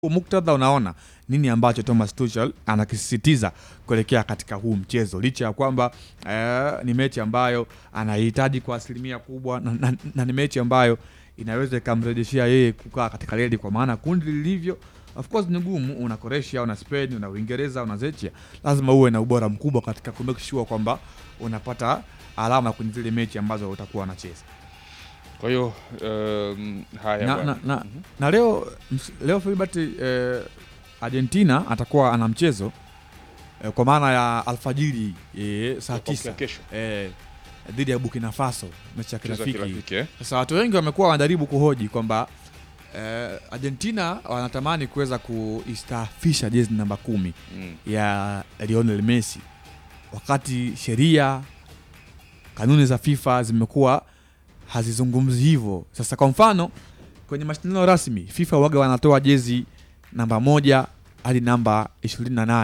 muktadha unaona nini ambacho Thomas Tuchel anakisisitiza kuelekea katika huu mchezo, licha ya kwamba eh, ni mechi ambayo anahitaji kwa asilimia kubwa na, na, na ni mechi ambayo inaweza ikamrejeshea yeye kukaa katika redi, kwa maana kundi lilivyo of course ni gumu. Una Croatia, una Spain, una Uingereza, una Zechia, lazima uwe na ubora mkubwa katika ku make sure kwamba unapata alama kwenye zile mechi ambazo utakuwa unacheza Kwa hiyo um, haya na, bwana. na, na, na leo ms- leo Filbert eh, Argentina atakuwa ana mchezo eh, kwa maana ya alfajiri eh, saa Kwa tisa kesho eh, dhidi ya Burkina Faso, mechi ya mchezo wa kirafiki. kirafiki eh? Sasa watu wengi wamekuwa wanajaribu kuhoji kwamba eh, Argentina wanatamani kuweza kuistaafisha jezi namba kumi mm. ya Lionel Messi, wakati sheria kanuni za FIFA zimekuwa hazizungumzi hivyo. Sasa kwa mfano kwenye mashindano rasmi FIFA waga wanatoa jezi namba moja hadi namba 28.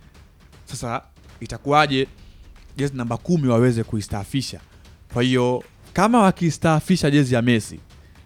Sasa itakuwaje jezi namba kumi waweze kuistaafisha? Kwa hiyo kama wakiistaafisha jezi ya Messi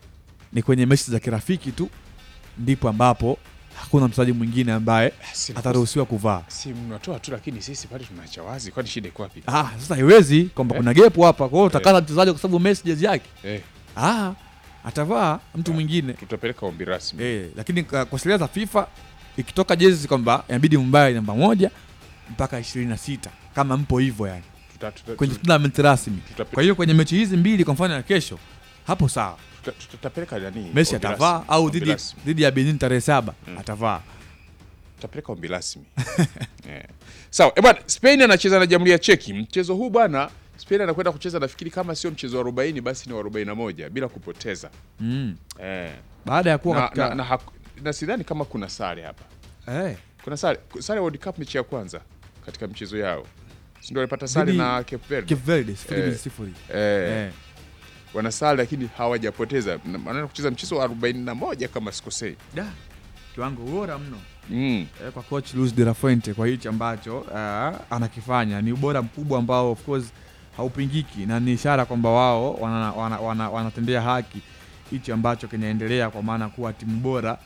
ni kwenye mechi za kirafiki tu, ndipo ambapo hakuna mchezaji mwingine ambaye Si- ataruhusiwa kuvaa. si mnatoa tu, lakini sisi bado tunaacha wazi, kwani shida iko wapi? Ah, sasa haiwezi kwamba Eh. kuna gepu hapa, kwa hiyo utakaza mchezaji kwa sababu Messi jezi yake. Eh, Ah, atavaa mtu mwingine tutapeleka ombi rasmi eh, lakini kwa kwa sheria za FIFA ikitoka jezi kwamba inabidi mbaye namba moja mpaka 26 kama mpo hivyo yani Tuta- tuta- kwenye tuta- tournament rasmi. tuta- Kwa hiyo kwenye mechi hizi mbili kwa mfano ya kesho hapo sawa, tuta- tutapeleka nani? Messi ombi atavaa rasmi, au ombi dhidi rasmi. dhidi ya Benin tarehe saba Mm. atavaa. tutapeleka ombi rasmi Eh. Sawa, eh bwana, Spain anacheza na Jamhuri ya Cheki. Mchezo huu bwana, Spain anakwenda kucheza nafikiri kama sio mchezo wa 40 basi ni wa 41 bila kupoteza. Mm. Eh. Baada ya kuwa Na, katika na, na, haku- na sidhani kama kuna sare hapa. eh, Kuna sare, sare World Cup mechi ya kwanza katika mchezo yao. Si ndio walipata sare Dhidi- na Cape Verde. Cape Verde sifuri Eh. mbili sifuri. Eh, Eh. wana sare lakini hawajapoteza. Na- Wanaenda kucheza mchezo wa 41 kama sikosei. Da. Kiwango bora mno. Mm. eh, kwa coach Luis de la Fuente kwa hichi ambacho uh, anakifanya ni ubora mkubwa ambao of course haupingiki na ni ishara kwamba wao wanatendea wana, wana, wanatendea haki hichi ambacho kinaendelea kwa maana kuwa timu bora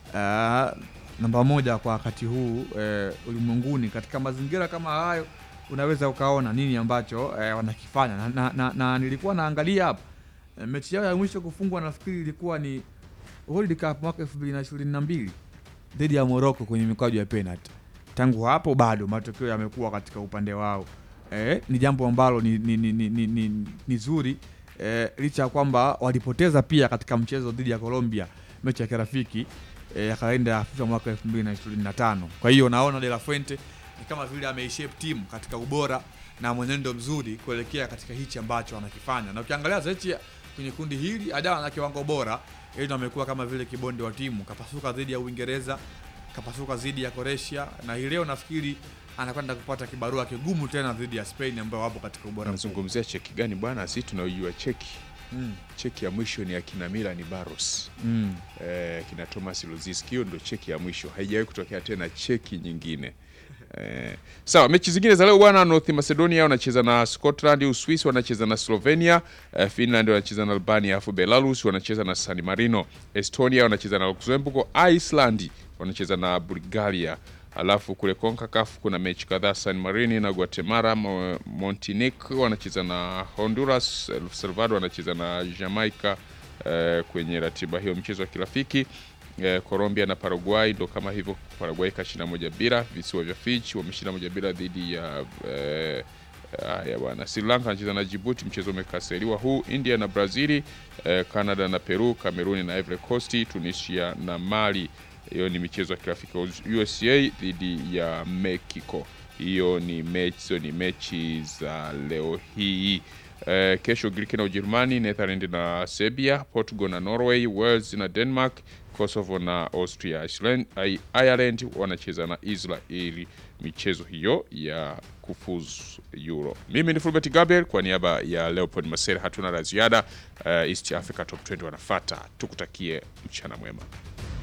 uh, namba moja kwa wakati huu uh, ulimwenguni. Katika mazingira kama hayo unaweza ukaona nini ambacho uh, wanakifanya na, na, na, na nilikuwa naangalia hapa uh, mechi yao ya mwisho kufungwa nafikiri ilikuwa ni World Cup mwaka 2022 dhidi ya Morocco kwenye mikwaju ya penalty. Tangu hapo bado matokeo yamekuwa katika upande wao. Eh, ni jambo ambalo ni, ni, ni, ni, ni, ni, ni zuri eh, licha ya kwamba walipoteza pia katika mchezo dhidi ya Colombia mechi ya kirafiki eh, ya kalenda ya FIFA mwaka 2025. Kwa hiyo naona De La Fuente ni kama vile ameishape timu katika ubora na mwenendo mzuri kuelekea katika hichi ambacho anakifanya, na ukiangalia Zechia kwenye kundi hili hajawa na kiwango bora yeye amekuwa kama vile kibonde wa timu, kapasuka dhidi ya Uingereza, kapasuka dhidi ya Croatia, na hii leo nafikiri anakwenda kupata kibarua kigumu tena dhidi ya Spain ambao wapo katika ubora mkubwa. Anazungumzia Cheki gani bwana? Sisi tunaojua Cheki. Mm. Cheki ya mwisho ni akina Milan Barros. Mm. eh, kina Thomas Luziski. Hiyo ndo cheki ya mwisho, haijawahi kutokea tena cheki nyingine. Eh, sawa, mechi zingine za leo bwana, North Macedonia wanacheza na Scotland, Uswisi wanacheza na Slovenia, eh, Finland wanacheza na Albania, alafu Belarus wanacheza na San Marino, Estonia wanacheza na Luxembourg, Iceland wanacheza na Bulgaria. Alafu kule CONCACAF kuna mechi kadhaa, San Marino na Guatemala, Mo- Montenegro wanacheza na Honduras, El Salvador wanacheza na Jamaica eh, kwenye ratiba hiyo mchezo wa kirafiki eh, Colombia na Paraguay ndo kama hivyo. Paraguay kashinda moja bila. Visiwa vya Fiji wameshinda moja bila dhidi ya eh, haya bwana. Sri Lanka anacheza na Djibouti, mchezo umekasiriwa huu. India na Brazili, eh, Canada na Peru, Cameroon na Ivory Coast, Tunisia na Mali. Hiyo ni michezo ya kirafiki. USA dhidi ya Mexico, hiyo ni mechi, hizo ni mechi za leo hii. Eh, kesho Greek na Ujerumani, Netherland na Serbia, Portugal na Norway, Wales na Denmark, Kosovo na Austria. Iceland- I- Ireland wanacheza na Israeli, michezo hiyo ya kufuzu Euro. Mimi ni Fulbert Gabriel kwa niaba ya Leopold Masere, hatuna la ziada. Eh, East Africa Top 20 wanafata, tukutakie mchana mwema.